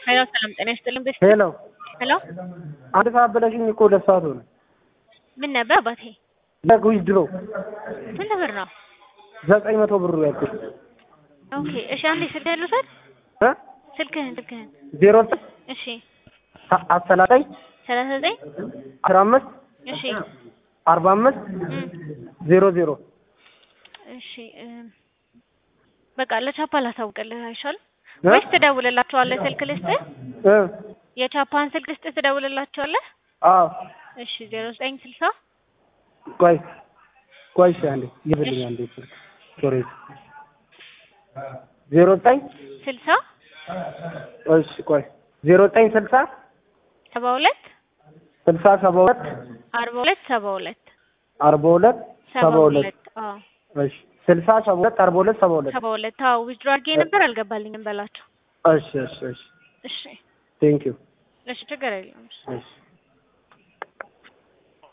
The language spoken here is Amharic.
ሄሎ ሰላም ጤና ይስጥልን። ቤት ሄሎ ሄሎ አንድ ሰዓት ብለሽኝ እኮ ሁለት ሰዓት ሆነ። ምን ነበር አባቴ? ለጉሽ ድሮ ስንት ብር ነው? ዘጠኝ መቶ ብሩ ያልኩሽ ኦኬ እሺ፣ አንዴ ስልክህን ልውሰድ። እ ስልክህን ስልክህን። ዜሮ እሺ አሰላጠኝ ሰላሳ ዘጠኝ አስራ አምስት እሺ አርባ አምስት እም፣ ዜሮ ዜሮ እሺ እም፣ በቃ ለቻፓ ላሳውቅልህ አይሻልም እ? ወይስ ትደውልላቸዋለህ? ስልክ ልስጥህ? እ የቻፓን ስልክ ልስጥህ ትደውልላቸዋለህ? አዎ እሺ ዜሮ ዘጠኝ ስልሳ ቆይ ቆይ እሺ አንዴ ይብልኝ አንዴ ስልክ ሶሪ ዜሮ ዘጠኝ ስልሳ እሺ ቆይ ዜሮ ዘጠኝ ስልሳ ሰባ ሁለት ስልሳ ሰባ ሁለት አርባ ሁለት ሰባ ሁለት አርባ ሁለት ሰባ ሁለት አዎ እሺ ስልሳ ሰባ ሁለት አርባ ሁለት ሰባ ሁለት ሰባ ሁለት አዎ ዊዝድሮ አድርጌ ነበር አልገባልኝም በላቸው። እሺ እሺ እሺ እሺ ቴንክ ዩ እሺ ችግር የለም። እሺ